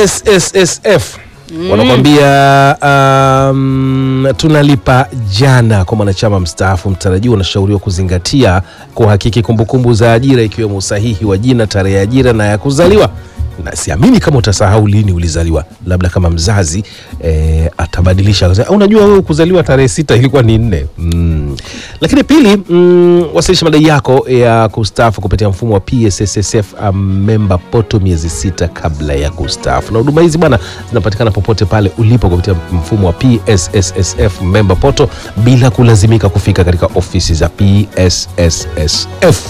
PSSSF wanakwambia um, tunalipa jana kwa mwanachama mstaafu mtarajiwa unashauriwa kuzingatia kuhakiki kumbukumbu za ajira ikiwemo usahihi wa jina, tarehe ya ajira na ya kuzaliwa. Na siamini kama utasahau lini ulizaliwa, labda kama mzazi eh, atabadilisha akasema, unajua wewe kuzaliwa tarehe sita ilikuwa ni nne. Mm. Lakini pili, mm, wasilisha madai yako ya kustaafu kupitia mfumo wa PSSSF member poto miezi sita kabla ya kustaafu, na huduma hizi bwana zinapatikana popote pale ulipo kupitia mfumo wa PSSSF member poto bila kulazimika kufika katika ofisi za PSSSF.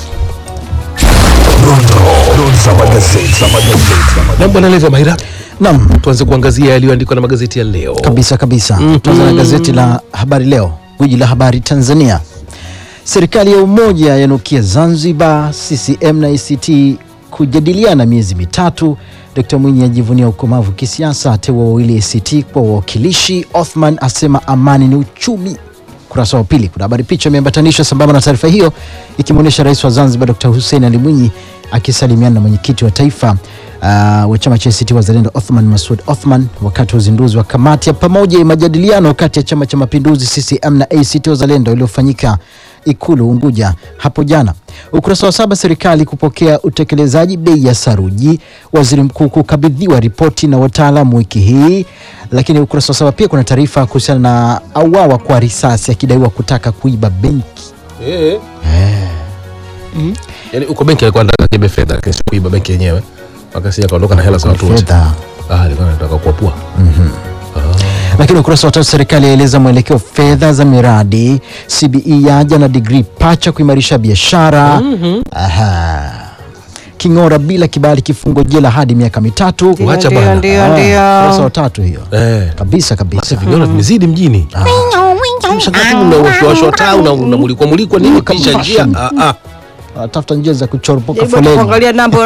Na bwana Levo Maira, Naam, tuanze kuangazia yaliyoandikwa na magazeti ya leo. kabisa kabisa. Tuanza na gazeti la Habari Leo, gwiji la habari Tanzania. Serikali ya umoja yanukia Zanzibar, CCM na ACT kujadiliana miezi mitatu. Dkt Mwinyi ajivunia ukomavu kisiasa, ateua wawili ACT kwa wawakilishi. Othman asema amani ni uchumi. Ukurasa wa pili kuna habari, picha imeambatanishwa sambamba na taarifa hiyo ikimwonyesha rais wa Zanzibar Dkt Hussein Ali Mwinyi akisalimiana na mwenyekiti wa taifa uh, wa chama cha ACT Wazalendo Othman Masud Othman wakati wa uzinduzi wa kamati ya pamoja ya majadiliano kati ya chama cha mapinduzi CCM na ACT Wazalendo iliyofanyika Ikulu Unguja hapo jana. Ukurasa wa saba, serikali kupokea utekelezaji bei ya saruji, waziri mkuu kukabidhiwa ripoti na wataalamu wiki hii. Lakini ukurasa wa saba pia kuna taarifa kuhusiana na auawa kwa risasi akidaiwa kutaka kuiba benki. Eh. Yaani uko benki alikuwa anataka kibe fedha lakini si kuiba benki yenyewe. Wakasi akaondoka na hela za watu wote. Fedha. Ah, alikuwa anataka kuwapua. Lakini ukurasa wa tatu, serikali yaeleza mwelekeo fedha za miradi. CBE yaja na digrii pacha kuimarisha biashara. Aha. King'ora bila kibali kifungo jela hadi miaka mitatu. Wacha Ndio, bwana. ndio, Ah, ndio. ukurasa wa tatu hiyo Eh. kabisa kabisa. Sasa vingine vimezidi mjini. Mshakati unawashwa taa una unamulikwa mulikwa nini Kama kisha njia. fashion. Ah ah. Tafuta njia za kuchoropoka Jaribu foleni. kuangalia namba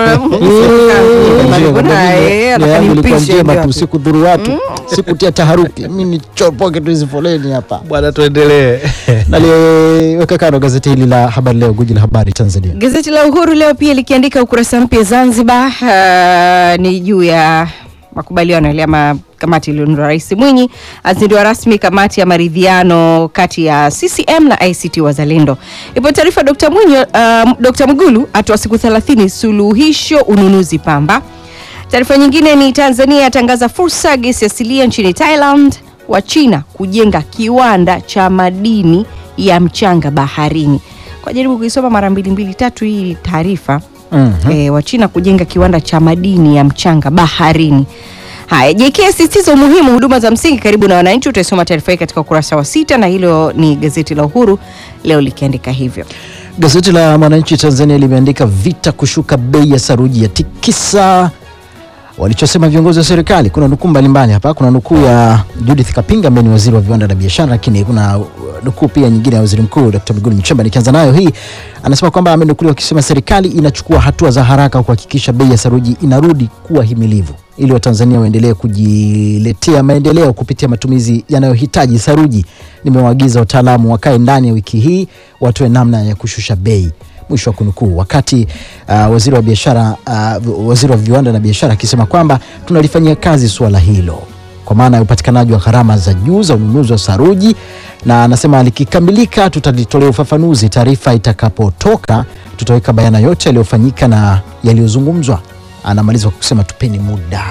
ilikuwa njema tu, sikudhuru watu, sikutia taharuki. Mimi nichoropoke tu hizi foleni hapa. Bwana tuendelee. Naliweka kando gazeti hili la Habari Leo, guji la habari Tanzania. Gazeti la Uhuru leo pia likiandika ukurasa mpya Zanzibar, uh, ni juu ya makubaliano yale ama kamati iliyoundwa Rais Mwinyi azindua rasmi kamati ya maridhiano kati ya CCM na ACT Wazalendo. Ipo taarifa Dr. Mwinyi, uh, Dr. Mwigulu atoa siku 30 suluhisho ununuzi pamba. Taarifa nyingine ni Tanzania yatangaza fursa gesi asilia nchini Thailand, wa China kujenga kiwanda cha madini ya mchanga baharini. Kwa jaribu kuisoma mara mbili mbili tatu hii taarifa Mhm. e, wa China kujenga kiwanda cha madini ya mchanga baharini. Haya, JK asisitiza umuhimu huduma za msingi karibu na wananchi. Utaisoma taarifa hii katika ukurasa wa sita, na hilo ni gazeti la Uhuru leo likiandika hivyo. Gazeti la Mwananchi Tanzania limeandika vita kushuka bei ya saruji ya tikisa walichosema viongozi wa serikali. Kuna nukuu mbalimbali hapa. Kuna nukuu ya Judith Kapinga ambaye ni waziri wa viwanda na biashara, lakini kuna uh, nukuu pia nyingine ya waziri mkuu Dr. Mwigulu Nchemba. Nikianza nayo hii, anasema kwamba amenukuliwa akisema serikali inachukua hatua za haraka kuhakikisha bei ya saruji inarudi kuwa himilivu ili Watanzania waendelee kujiletea maendeleo kupitia matumizi yanayohitaji saruji. Nimewaagiza wataalamu wakae ndani ya wiki hii watoe namna ya kushusha bei mwisho wa kunukuu. Wakati uh, waziri wa biashara uh, waziri wa viwanda na biashara akisema kwamba tunalifanyia kazi suala hilo kwa maana ya upatikanaji wa gharama za juu za ununuzi wa saruji, na anasema likikamilika tutalitolea ufafanuzi. Taarifa itakapotoka tutaweka bayana yote yaliyofanyika na yaliyozungumzwa. Anamaliza kwa kusema tupeni muda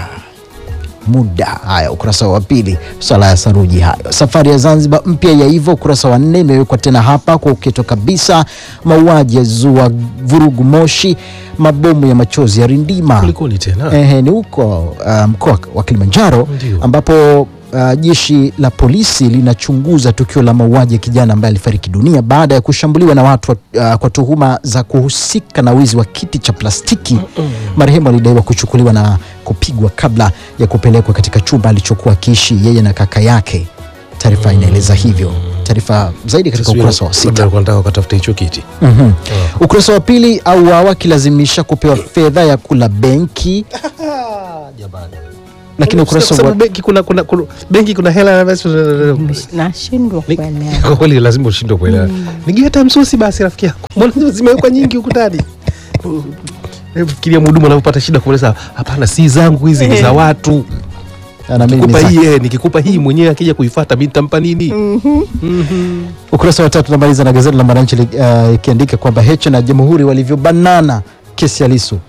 muda. Haya, ukurasa wa pili, swala ya saruji hayo. Safari ya Zanzibar mpya ya hivyo, ukurasa wa nne imewekwa tena hapa kwa uketo kabisa. Mauaji ya zua vurugu Moshi, mabomu ya machozi ya Rindima. Kulikoni tena? Ehe, ni huko uh, mkoa wa Kilimanjaro Ndio. ambapo uh, jeshi la polisi linachunguza tukio la mauaji ya kijana ambaye alifariki dunia baada ya kushambuliwa na watu uh, kwa tuhuma za kuhusika na wizi wa kiti cha plastiki. Marehemu alidaiwa kuchukuliwa na kupigwa kabla ya kupelekwa katika chumba alichokuwa akiishi yeye na kaka yake. Taarifa inaeleza hivyo. Taarifa zaidi katika Taswira, ukurasa wa labda sita. alikuwa anataka kutafuta hicho kiti. Mhm. Ukurasa wa pili, auawa akilazimisha kupewa fedha ya kula benki. Lakini ukurasa Sababu wa benki kuna kuna kuna- benki kuna hela basi Nashindwa Ni- kuelewa. Kwa kweli lazima ushindwe kuelewa. Nigie hata msusi basi rafiki yako. Mbona zimewekwa nyingi huku ndani? Hebu fikiria mhudumu anavyopata shida kumweleza, hapana, si zangu hizi, ni za watu. Na mimi Nikikupa ni hii eh, nikikupa hii mwenyewe akija kuifuata mimi nitampa nini? Ukurasa wa tatu tunamaliza na gazeti la Mwananchi li- uh, ikiandika kwamba Heche na Jamhuri walivyobanana kesi ya Lissu.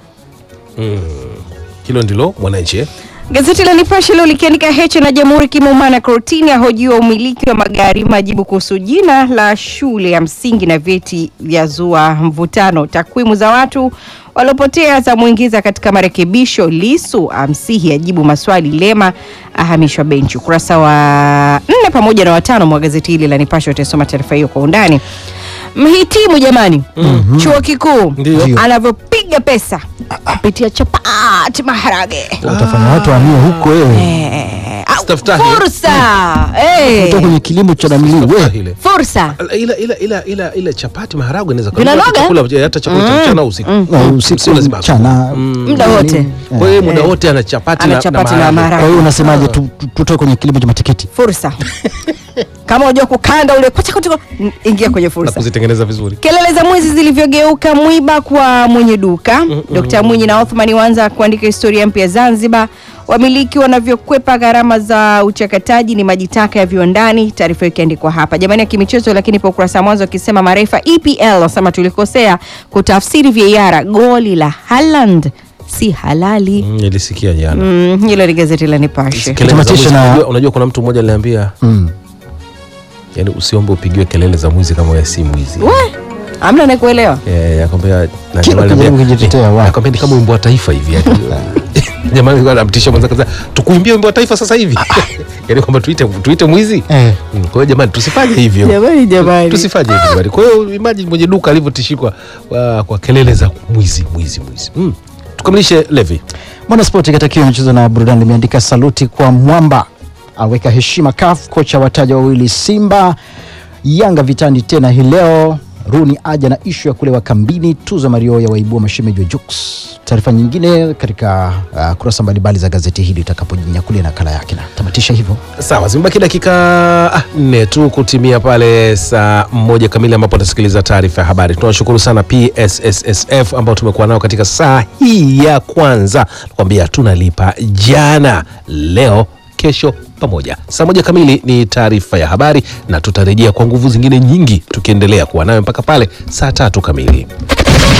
Hilo ndilo Mwananchi eh? Gazeti la Nipashe leo likiandika Heche na Jamhuri kimeumana kortini, ahojiwa umiliki wa magari, majibu kuhusu jina la shule ya msingi na vyeti vya zua mvutano, takwimu za watu waliopotea za mwingiza katika marekebisho, Lisu amsihi ajibu maswali, Lema ahamishwa benchi. Ukurasa wa nne pamoja na watano mwa gazeti hili la Nipashe utasoma taarifa hiyo kwa undani. Mhitimu jamani, chuo kikuu Ndio. anavyopiga pesa kupitia chapati maharage Utafanya watu waamie huko wewe. Eh, au Staftahi. fursa eh, Kutoka kwenye kilimo cha namili we. Ile. fursa Ila ila ila ila ila chapati maharagwe inaweza Vinanoga? hata chakula hata chakula cha mchana au usiku. Na usiku Sio lazima. mchana. muda wote Kwa hiyo muda wote ana chapati ana na chapati na Kwa maharage hiyo unasemaje tu- tu- tutoke kwenye kilimo cha matikiti? fursa kama unajua kukanda ule kwacha kwacha kwacha, ingia kwenye na fursa kuzitengeneza vizuri. kelele za mwizi zilivyogeuka mwiba kwa mwenye duka Dkt Mwinyi na Othman waanza kuandika historia mpya Zanzibar. Wamiliki wanavyokwepa gharama za uchakataji ni maji taka ya viwandani. Taarifa hiyo ikiandikwa hapa jamani, ya kimichezo. Lakini pa ukurasa wa mwanzo akisema marefa EPL wasema tulikosea kutafsiri VAR, goli la Haaland si halali. Mm, nilisikia jana. Mm, hilo ni gazeti la Nipashe. Kelele za Tamatisha mwizi, na- unajua, unajua kuna mtu mmoja aliniambia Mm. yani usiombe upigiwe kelele za mwizi kama wewe si mwizi. We, amna nakuelewa. Eh, akwambia na Kila jamaa ukijaribu aliniambia, kujitetea eh, wapi? akwambia ni kama wimbo wa taifa hivi yani. Jamaa alikuwa anamtisha mwanzo kaza tukuimbie wimbo wa taifa sasa hivi. Yaani kwamba tuite tuite mwizi. Eh. Mm, Kwa hiyo jamani tusifanye hivyo. Jamani, jamani. Tusifanye hivyo jamani. Kwa hiyo imagine mwenye duka alivyotishikwa kwa, kwa kelele za mwizi mwizi mwizi. Mm. Tukamilishe Levi. Mwanaspoti katika kio michezo na burudani limeandika saluti kwa Mwamba, aweka heshima CAF, kocha wataja wawili Simba, Yanga vitani tena hii leo, Runi aja na ishu ya kulewa kambini, tuzo Mario ya waibua mashemeji wa Jux. Taarifa nyingine katika uh, kurasa mbalimbali za gazeti hili itakapojinyakulia nakala yake, na tamatisha hivyo. Sawa, zimebaki dakika ah, nne tu kutimia pale saa moja kamili ambapo atasikiliza taarifa ya habari. Tunawashukuru sana PSSSF ambao tumekuwa nao katika saa hii ya kwanza. Nakwambia tunalipa jana, leo, kesho pamoja. Saa moja kamili ni taarifa ya habari, na tutarejea kwa nguvu zingine nyingi tukiendelea kuwa nayo mpaka pale saa tatu kamili.